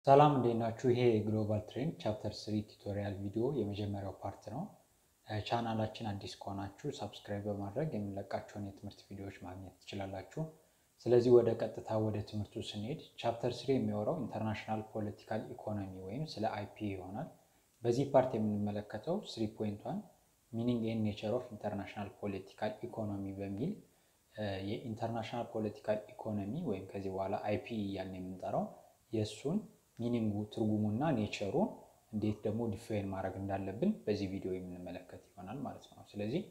ሰላም እንዴት ናችሁ? ይሄ የግሎባል ትሬንድ ቻፕተር ስሪ ቱቶሪያል ቪዲዮ የመጀመሪያው ፓርት ነው። ቻናላችን አዲስ ከሆናችሁ ሰብስክራይብ በማድረግ የምንለቃቸውን የትምህርት ቪዲዮዎች ማግኘት ትችላላችሁ። ስለዚህ ወደ ቀጥታ ወደ ትምህርቱ ስንሄድ ቻፕተር ስሪ የሚወራው ኢንተርናሽናል ፖለቲካል ኢኮኖሚ ወይም ስለ አይፒ ይሆናል። በዚህ ፓርት የምንመለከተው ስሪ ፖይንት ዋን ሚኒንግ ኤንድ ኔቸር ኦፍ ኢንተርናሽናል ፖለቲካል ኢኮኖሚ በሚል የኢንተርናሽናል ፖለቲካል ኢኮኖሚ ወይም ከዚህ በኋላ አይፒ እያልን የምንጠራው የእሱን ሚኒንጉ ትርጉሙና ኔቸሩን እንዴት ደግሞ ዲፋይን ማድረግ እንዳለብን በዚህ ቪዲዮ የምንመለከት ይሆናል ማለት ነው። ስለዚህ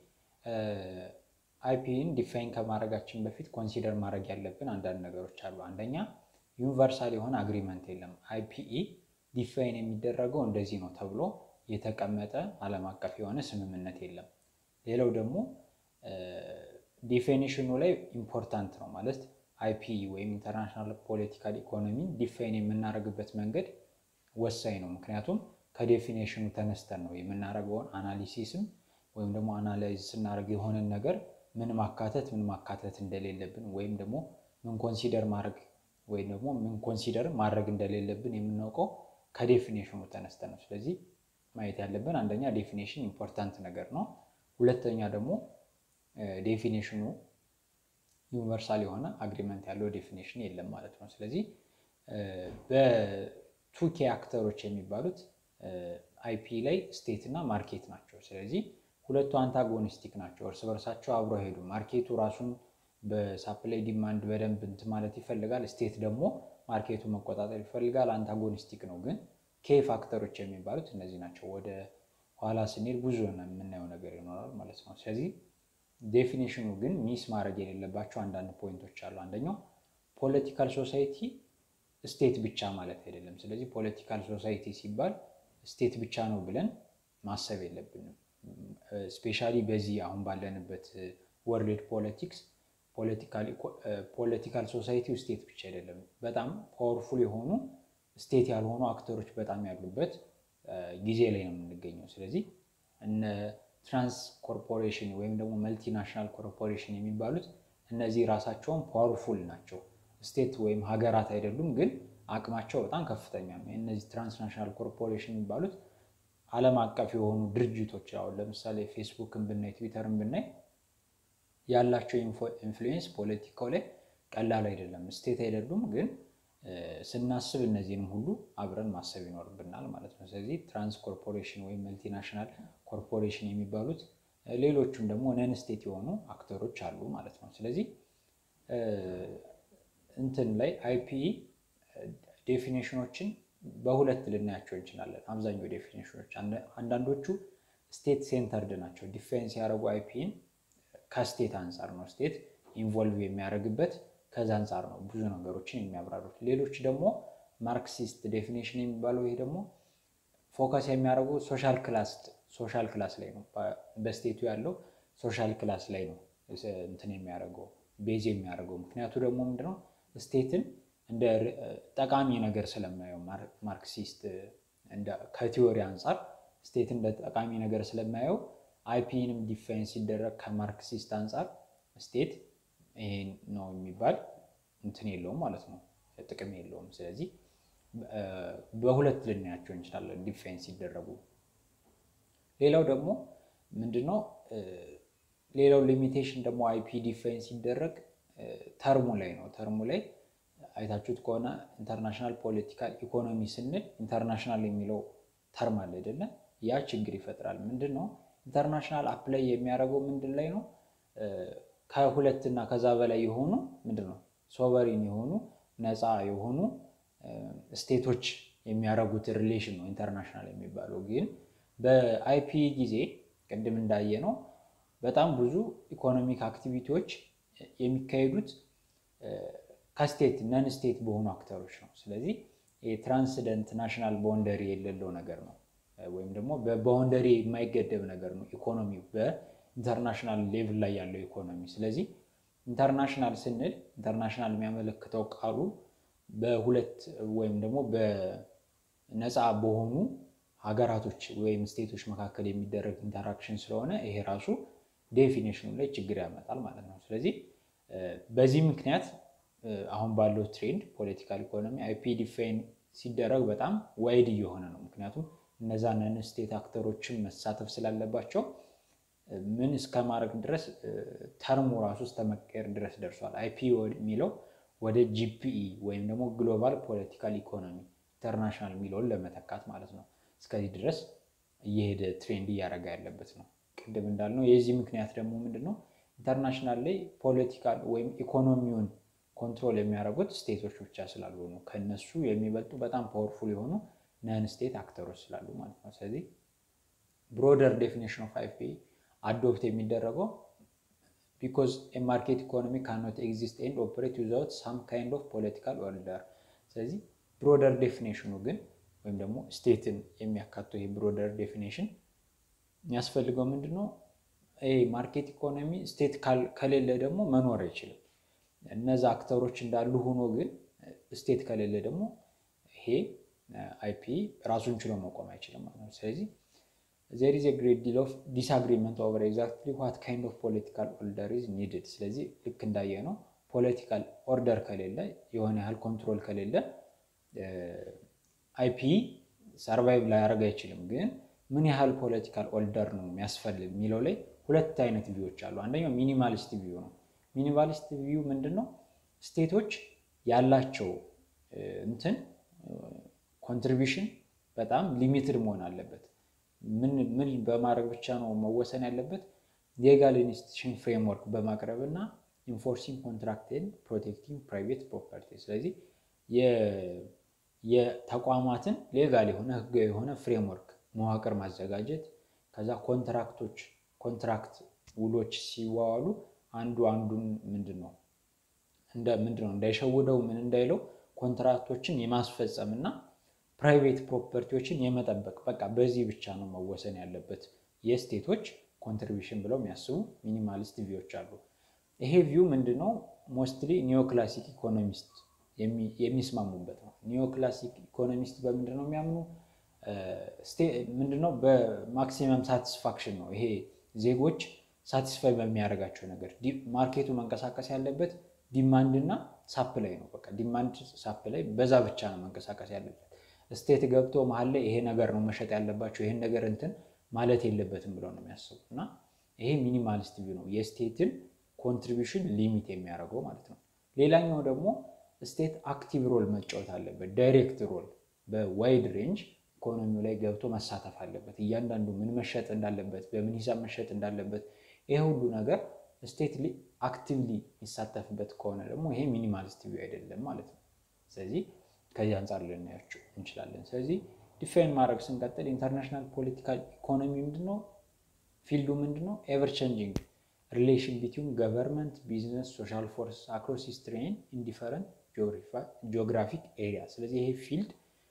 አይፒን ዲፋይን ከማድረጋችን በፊት ኮንሲደር ማድረግ ያለብን አንዳንድ ነገሮች አሉ። አንደኛ ዩኒቨርሳል የሆነ አግሪመንት የለም። አይፒኢ ዲፋይን የሚደረገው እንደዚህ ነው ተብሎ የተቀመጠ ዓለም አቀፍ የሆነ ስምምነት የለም። ሌላው ደግሞ ዴፊኒሽኑ ላይ ኢምፖርታንት ነው ማለት አይፒ ወይም ኢንተርናሽናል ፖለቲካል ኢኮኖሚ ዲፋይን የምናደርግበት መንገድ ወሳኝ ነው። ምክንያቱም ከዴፊኔሽኑ ተነስተን ነው የምናደርገውን አናሊሲስም ወይም ደግሞ አናላይዝ ስናደርግ የሆነን ነገር ምን ማካተት ምን ማካተት እንደሌለብን ወይም ደግሞ ምን ኮንሲደር ማድረግ ወይም ደግሞ ምን ኮንሲደር ማድረግ እንደሌለብን የምናውቀው ከዴፊኔሽኑ ተነስተን ነው። ስለዚህ ማየት ያለብን አንደኛ ዴፊኔሽን ኢምፖርታንት ነገር ነው። ሁለተኛ ደግሞ ዴፊኔሽኑ ዩኒቨርሳል የሆነ አግሪመንት ያለው ዴፊኔሽን የለም ማለት ነው። ስለዚህ በቱኬ አክተሮች የሚባሉት አይፒ ላይ ስቴት እና ማርኬት ናቸው። ስለዚህ ሁለቱ አንታጎኒስቲክ ናቸው፣ እርስ በርሳቸው አብሮ ሄዱ። ማርኬቱ ራሱን በሳፕላይ ዲማንድ በደንብ እንትን ማለት ይፈልጋል፣ ስቴት ደግሞ ማርኬቱ መቆጣጠር ይፈልጋል። አንታጎኒስቲክ ነው። ግን ኬ ፋክተሮች የሚባሉት እነዚህ ናቸው። ወደ ኋላ ስንሄድ ብዙ የምናየው ነገር ይኖራል ማለት ነው። ስለዚህ ዴፊኒሽኑ ግን ሚስ ማድረግ የሌለባቸው አንዳንድ ፖይንቶች አሉ። አንደኛው ፖለቲካል ሶሳይቲ ስቴት ብቻ ማለት አይደለም። ስለዚህ ፖለቲካል ሶሳይቲ ሲባል ስቴት ብቻ ነው ብለን ማሰብ የለብንም። ስፔሻሊ በዚህ አሁን ባለንበት ወርልድ ፖለቲክስ ፖለቲካል ሶሳይቲ ስቴት ብቻ አይደለም። በጣም ፓወርፉል የሆኑ ስቴት ያልሆኑ አክተሮች በጣም ያሉበት ጊዜ ላይ ነው የምንገኘው። ስለዚህ እነ ትራንስ ኮርፖሬሽን ወይም ደግሞ መልቲናሽናል ኮርፖሬሽን የሚባሉት እነዚህ ራሳቸውን ፓወርፉል ናቸው። ስቴት ወይም ሀገራት አይደሉም፣ ግን አቅማቸው በጣም ከፍተኛ ነው። እነዚህ ትራንስናሽናል ኮርፖሬሽን የሚባሉት ዓለም አቀፍ የሆኑ ድርጅቶች አሁን ለምሳሌ ፌስቡክን ብናይ ትዊተርን ብናይ ያላቸው ኢንፍሉዌንስ ፖለቲካው ላይ ቀላል አይደለም። ስቴት አይደሉም፣ ግን ስናስብ እነዚህንም ሁሉ አብረን ማሰብ ይኖርብናል ማለት ነው። ስለዚህ ትራንስ ኮርፖሬሽን ወይም መልቲናሽናል ኮርፖሬሽን የሚባሉት ሌሎቹም ደግሞ ነን ስቴት የሆኑ አክተሮች አሉ ማለት ነው። ስለዚህ እንትን ላይ አይፒኢ ዴፊኔሽኖችን በሁለት ልናያቸው እንችላለን። አብዛኛው ዴፊኔሽኖች አንዳንዶቹ ስቴት ሴንተርድ ናቸው። ዲፌንስ ያደረጉ አይፒን ከስቴት አንጻር ነው ስቴት ኢንቮልቭ የሚያደርግበት ከዛ አንጻር ነው ብዙ ነገሮችን የሚያብራሩት። ሌሎች ደግሞ ማርክሲስት ዴፊኔሽን የሚባለው ይሄ ደግሞ ፎከስ የሚያደርጉ ሶሻል ክላስ ሶሻል ክላስ ላይ ነው። በስቴቱ ያለው ሶሻል ክላስ ላይ ነው እንትን የሚያደርገው ቤዝ የሚያደርገው ምክንያቱ ደግሞ ምንድነው ስቴትን እንደ ጠቃሚ ነገር ስለማየው ማርክሲስት ከቲዎሪ አንጻር ስቴትን እንደ ጠቃሚ ነገር ስለማየው አይፒንም ዲፋይን ሲደረግ ከማርክሲስት አንጻር ስቴት ይሄ ነው የሚባል እንትን የለውም ማለት ነው፣ ጥቅም የለውም። ስለዚህ በሁለት ልናያቸው እንችላለን ዲፋይን ሲደረጉ። ሌላው ደግሞ ምንድነው ሌላው ሊሚቴሽን ደግሞ አይፒ ዲፋይን ሲደረግ ተርሙ ላይ ነው። ተርሙ ላይ አይታችሁት ከሆነ ኢንተርናሽናል ፖለቲካል ኢኮኖሚ ስንል ኢንተርናሽናል የሚለው ተርም አለ አይደለ? ያ ችግር ይፈጥራል። ምንድን ነው ኢንተርናሽናል አፕላይ የሚያደርገው ምንድን ላይ ነው? ከሁለት እና ከዛ በላይ የሆኑ ምንድን ነው ሶቨሪን የሆኑ ነፃ የሆኑ ስቴቶች የሚያደርጉት ሪሌሽን ነው ኢንተርናሽናል የሚባለው። ግን በአይፒ ጊዜ ቅድም እንዳየ ነው በጣም ብዙ ኢኮኖሚክ አክቲቪቲዎች የሚካሄዱት ከስቴት ነን ስቴት በሆኑ አክተሮች ነው። ስለዚህ የትራንስደንት ናሽናል ባውንደሪ የሌለው ነገር ነው፣ ወይም ደግሞ በባውንደሪ የማይገደብ ነገር ነው ኢኮኖሚው በኢንተርናሽናል ሌቭል ላይ ያለው ኢኮኖሚ። ስለዚህ ኢንተርናሽናል ስንል ኢንተርናሽናል የሚያመለክተው ቃሉ በሁለት ወይም ደግሞ በነፃ በሆኑ ሀገራቶች ወይም ስቴቶች መካከል የሚደረግ ኢንተራክሽን ስለሆነ ይሄ ራሱ ዴፊኔሽኑ ላይ ችግር ያመጣል ማለት ነው። ስለዚህ በዚህ ምክንያት አሁን ባለው ትሬንድ ፖለቲካል ኢኮኖሚ አይፒ ዲፋይን ሲደረግ በጣም ዋይድ እየሆነ ነው። ምክንያቱም እነዛ ነን ስቴት አክተሮችን መሳተፍ ስላለባቸው ምን እስከ ማድረግ ድረስ ተርሙ ራሱ እስከ መቀየር ድረስ ደርሷል። አይፒ የሚለው ወደ ጂፒኢ ወይም ደግሞ ግሎባል ፖለቲካል ኢኮኖሚ ኢንተርናሽናል የሚለውን ለመተካት ማለት ነው። እስከዚህ ድረስ እየሄደ ትሬንድ እያደረገ ያለበት ነው። ቅድም እንዳልነው የዚህ ምክንያት ደግሞ ምንድን ነው? ኢንተርናሽናል ላይ ፖለቲካል ወይም ኢኮኖሚውን ኮንትሮል የሚያደርጉት ስቴቶች ብቻ ስላሉ ነው። ከነሱ የሚበልጡ በጣም ፓወርፉል የሆኑ ነን ስቴት አክተሮች ስላሉ ማለት ነው። ስለዚህ ብሮደር ዴፊኒሽን ኦፍ አይፒ አዶፕት የሚደረገው ቢኮዝ ማርኬት ኢኮኖሚ ካኖት ኤግዚስት ኤንድ ኦፕሬት ዊዛውት ሳም ካይንድ ኦፍ ፖለቲካል ኦርደር። ስለዚህ ብሮደር ዴፊኒሽኑ ግን ወይም ደግሞ ስቴትን የሚያካተው ይህ ብሮደር ዴፊኒሽን የሚያስፈልገው ምንድን ነው? ይሄ ማርኬት ኢኮኖሚ ስቴት ከሌለ ደግሞ መኖር አይችልም። እነዛ አክተሮች እንዳሉ ሆኖ ግን ስቴት ከሌለ ደግሞ ይሄ አይፒ ራሱን ችሎ መቆም አይችልም ማለት ነው። ስለዚህ ዜር ኢዝ ግሬት ዲል ኦፍ ዲስአግሪመንት ኦቨር ኤግዛክትሊ ዋት ካይንድ ኦፍ ፖለቲካል ኦርደር ኢዝ ኒድድ። ስለዚህ ልክ እንዳየ ነው ፖለቲካል ኦርደር ከሌለ የሆነ ያህል ኮንትሮል ከሌለ አይፒ ሰርቫይቭ ላያደርግ አይችልም። ግን ምን ያህል ፖለቲካል ኦርደር ነው የሚያስፈልግ የሚለው ላይ ሁለት አይነት ቪዎች አሉ። አንደኛው ሚኒማሊስት ቪው ነው። ሚኒማሊስት ቪው ምንድን ነው? ስቴቶች ያላቸው እንትን ኮንትሪቢሽን በጣም ሊሚትድ መሆን አለበት። ምን በማድረግ ብቻ ነው መወሰን ያለበት? ሌጋል ኢንስቲቱሽን ፍሬምወርክ በማቅረብ እና ኢንፎርሲንግ ኮንትራክትን ፕሮቴክቲንግ ፕራይቬት ፕሮፐርቲ። ስለዚህ የተቋማትን ሌጋል የሆነ ህጋዊ የሆነ ፍሬምወርክ መዋቅር ማዘጋጀት ከዛ ኮንትራክቶች ኮንትራክት ውሎች ሲዋዋሉ አንዱ አንዱን ምንድን ነው እንደ ምንድን ነው እንዳይሸውደው ምን እንዳይለው ኮንትራክቶችን የማስፈጸም እና ፕራይቬት ፕሮፐርቲዎችን የመጠበቅ በቃ በዚህ ብቻ ነው መወሰን ያለበት የስቴቶች ኮንትሪቢሽን ብለው የሚያስቡ ሚኒማሊስት ቪዎች አሉ። ይሄ ቪው ምንድን ነው ሞስትሊ ኒዮክላሲክ ኢኮኖሚስት የሚስማሙበት ነው። ኒዮክላሲክ ኢኮኖሚስት በምንድን ነው የሚያምኑ ምንድነው በማክሲመም ሳቲስፋክሽን ነው። ይሄ ዜጎች ሳቲስፋይ በሚያደርጋቸው ነገር ማርኬቱ መንቀሳቀስ ያለበት ዲማንድ እና ሳፕላይ ነው። በቃ ዲማንድ ሳፕላይ በዛ ብቻ ነው መንቀሳቀስ ያለበት። ስቴት ገብቶ መሀል ላይ ይሄ ነገር ነው መሸጥ ያለባቸው ይሄን ነገር እንትን ማለት የለበትም ብለው ነው የሚያስቡ እና ይሄ ሚኒማሊስት ቪው ነው የስቴትን ኮንትሪቢሽን ሊሚት የሚያደርገው ማለት ነው። ሌላኛው ደግሞ ስቴት አክቲቭ ሮል መጫወት አለበት። ዳይሬክት ሮል በዋይድ ሬንጅ ኢኮኖሚው ላይ ገብቶ መሳተፍ አለበት። እያንዳንዱ ምን መሸጥ እንዳለበት፣ በምን ሂሳብ መሸጥ እንዳለበት ይሄ ሁሉ ነገር ስቴት አክቲቭሊ የሚሳተፍበት ከሆነ ደግሞ ይሄ ሚኒማሊስት ቪው አይደለም ማለት ነው። ስለዚህ ከዚህ አንጻር ልናያቸው እንችላለን። ስለዚህ ዲፋይን ማድረግ ስንቀጥል ኢንተርናሽናል ፖለቲካል ኢኮኖሚ ምንድነው? ፊልዱ ምንድነው? ኤቨር ቼንጂንግ ሪሌሽን ቢትዊን ገቨርንመንት ቢዝነስ ሶሻል ፎርስ አክሮስ ሂስትሪ ኤንድ ኢንዲፈረንት ጂኦግራፊክ ኤሪያ። ስለዚህ ይሄ ፊልድ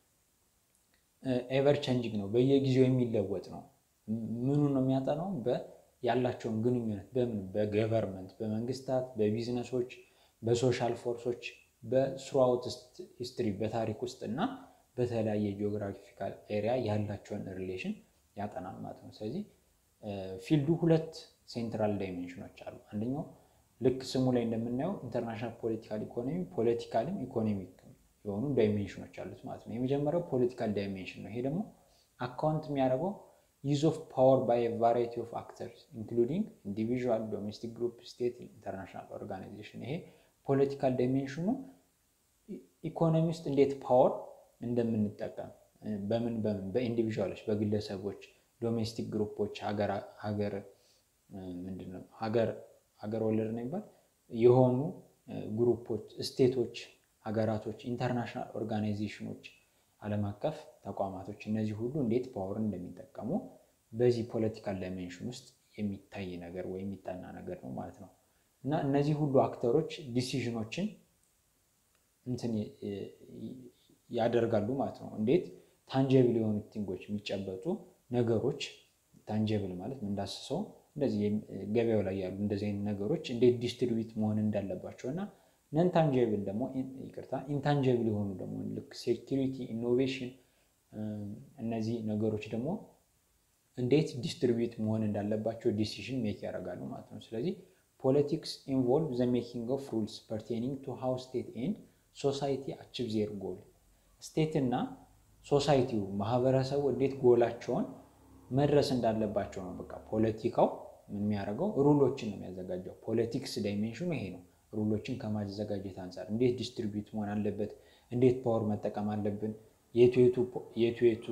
ኤቨር ቼንጂንግ ነው፣ በየጊዜው የሚለወጥ ነው። ምኑ ነው የሚያጠናው? ያላቸውን ግንኙነት በምን በገቨርንመንት በመንግስታት፣ በቢዝነሶች፣ በሶሻል ፎርሶች በስሩአውት ሂስትሪ በታሪክ ውስጥ እና በተለያየ ጂኦግራፊካል ኤሪያ ያላቸውን ሪሌሽን ያጠናል ማለት ነው። ስለዚህ ፊልዱ ሁለት ሴንትራል ዳይሜንሽኖች አሉ። አንደኛው ልክ ስሙ ላይ እንደምናየው ኢንተርናሽናል ፖለቲካል ኢኮኖሚ ፖለቲካልም ኢኮኖሚክ የሆኑ ዳይሜንሽኖች አሉት ማለት ነው። የመጀመሪያው ፖለቲካል ዳይሜንሽን ነው። ይሄ ደግሞ አካውንት የሚያደርገው ዩዝ ኦፍ ፓወር ባይ ቫራይቲ ኦፍ አክተርስ ኢንክሉዲንግ ኢንዲቪዥዋል፣ ዶሜስቲክ ግሩፕ፣ ስቴት፣ ኢንተርናሽናል ኦርጋናይዜሽን። ይሄ ፖለቲካል ዳይሜንሽኑ ኢኮኖሚ ውስጥ እንዴት ፓወር እንደምንጠቀም በምን በምን በኢንዲቪዥዋሎች በግለሰቦች ዶሜስቲክ ግሩፖች ሀገር ምንድን ነው ሀገር ሀገር ወለድ ነው የሚባል የሆኑ ግሩፖች ስቴቶች፣ ሀገራቶች፣ ኢንተርናሽናል ኦርጋናይዜሽኖች፣ ዓለም አቀፍ ተቋማቶች እነዚህ ሁሉ እንዴት ፓወር እንደሚጠቀሙ በዚህ ፖለቲካል ዳይሜንሽን ውስጥ የሚታይ ነገር ወይም የሚጠና ነገር ነው ማለት ነው። እና እነዚህ ሁሉ አክተሮች ዲሲዥኖችን እንትን ያደርጋሉ ማለት ነው። እንዴት ታንጀብል የሆኑ ቲንጎች የሚጨበጡ ነገሮች ታንጀብል ማለት እንዳስሰው እንደዚህ ገበያው ላይ ያሉ እንደዚህ አይነት ነገሮች እንዴት ዲስትሪቢዩት መሆን እንዳለባቸው እና ነን ታንጀብል ደግሞ ይቅርታ ኢንታንጀብል የሆኑ ደግሞ ልክ ሴኪሪቲ፣ ኢኖቬሽን እነዚህ ነገሮች ደግሞ እንዴት ዲስትሪቢዩት መሆን እንዳለባቸው ዲሲዥን ሜክ ያደርጋሉ ማለት ነው። ስለዚህ ፖለቲክስ ኢንቮልቭ ዘ ሜኪንግ ኦፍ ሩልስ ፐርቴኒንግ ቱ ሃው ስቴት ኤንድ ሶሳይቲ አቺቭ ዜር ጎል ስቴትና ሶሳይቲው ማህበረሰቡ እንዴት ጎላቸውን መድረስ እንዳለባቸው ነው። በቃ ፖለቲካው ምን የሚያደርገው ሩሎችን ነው የሚያዘጋጀው። ፖለቲክስ ዳይሜንሽኑ ይሄ ነው። ሩሎችን ከማዘጋጀት አንጻር እንዴት ዲስትሪቢዩት መሆን አለበት፣ እንዴት ፓወር መጠቀም አለብን፣ የቱ የቱ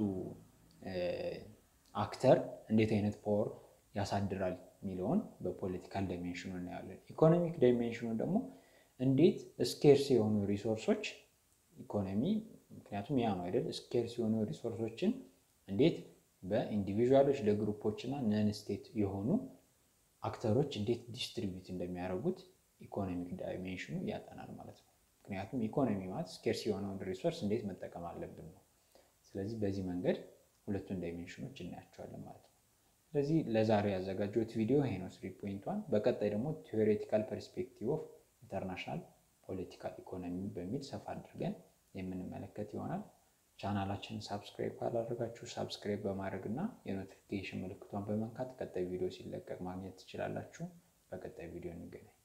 አክተር እንዴት አይነት ፓወር ያሳድራል የሚለውን በፖለቲካል ዳይሜንሽኑ እናያለን። ኢኮኖሚክ ዳይሜንሽኑ ደግሞ እንዴት ስኬርስ የሆኑ ሪሶርሶች ኢኮኖሚ ምክንያቱም ያ ነው አይደል? ስኬርስ የሆኑ ሪሶርሶችን እንዴት በኢንዲቪዥዋሎች ለግሩፖች እና ነን ስቴት የሆኑ አክተሮች እንዴት ዲስትሪቢዩት እንደሚያደርጉት ኢኮኖሚክ ዳይሜንሽኑ ያጠናል ማለት ነው። ምክንያቱም ኢኮኖሚ ማለት ስኬርስ የሆነውን ሪሶርስ እንዴት መጠቀም አለብን ነው። ስለዚህ በዚህ መንገድ ሁለቱን ዳይሜንሽኖች እናያቸዋለን ማለት ነው። ስለዚህ ለዛሬ ያዘጋጀሁት ቪዲዮ ይሄ ነው፣ ስሪ ፖይንት ዋን። በቀጣይ ደግሞ ቴዎሬቲካል ፐርስፔክቲቭ ኦፍ ኢንተርናሽናል ፖለቲካል ኢኮኖሚ በሚል ሰፋ አድርገን የምንመለከት ይሆናል። ቻናላችንን ሳብስክራይብ ካላደረጋችሁ ሳብስክራይብ በማድረግ እና የኖቲፊኬሽን ምልክቷን በመንካት ቀጣይ ቪዲዮ ሲለቀቅ ማግኘት ትችላላችሁ። በቀጣይ ቪዲዮ እንገናኝ።